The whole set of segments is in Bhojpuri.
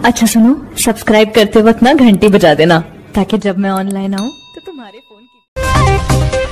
अच्छा सुनो सब्सक्राइब करते वक्त ना घंटी बजा देना ताकि जब मैं ऑनलाइन आऊँ तो तुम्हारे फोन की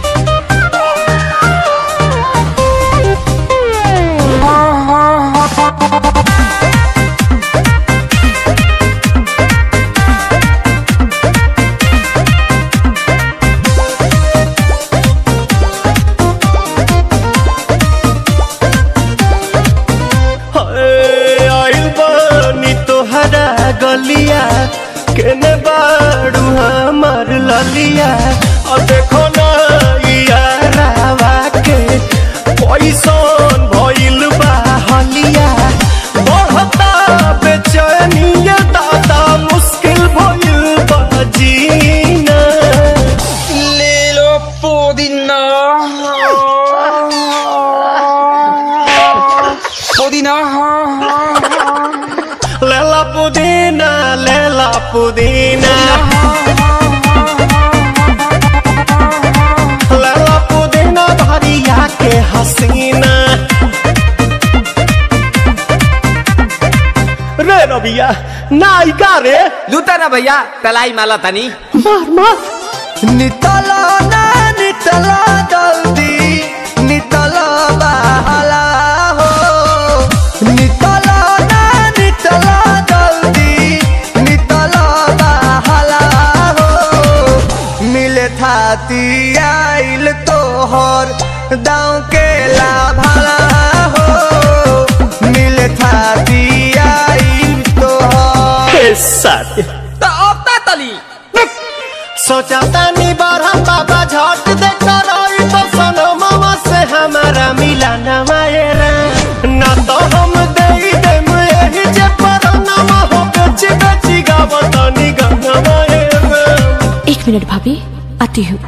हाय, आइल बानी तोहरा गलिया केने बाड़ू हमार ललिया और देखो ना यारावा के पैसन भइल बा हलिया बढ़ता बेचैनिया दादा मुश्किल भइल बा जीना ले लो पुदीना पुदीना लेला पुदीना लेला पुदीना लेला पुदीना भरिया के हसीना रे रबिया नायिका रे लूटा ना भैया तलाई माला तनी मार मार नितला ना नितला जल्दी नितला बहला हो नितला ना नितला जल्दी नितला बहला हो मिले थाती आइल तोहर दाँव के लाभला हो मिले थाती आइल तोहर साथी तो अब ता तली सोचा तानी बारह बाबा झट देखा रही तो सनो मामा से हमारा मिला न मायरा ना तो हम दे देम यही जे पर नमा हो बेची बेची गावतानी गंगा मायरा एक मिनट भाभी आती हूँ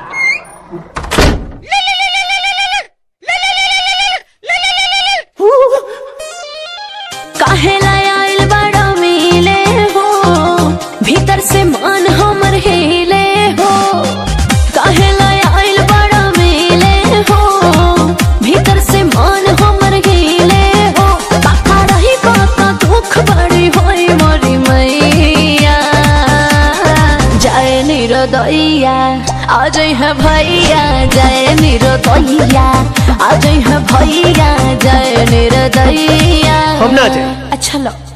काहेला आइल बड़ा मिले हो भीतर से मान हमर हिले हो काहेला आइल बड़ा मिले हो भीतर से मान हमर हिले हो काका रही बाका दुख बड़ी होई मोरी मैया जय निरोदैया आज है भैया जय निरोदैया आज है भैया जय निरोदैया हम ना जाए। अच्छा लो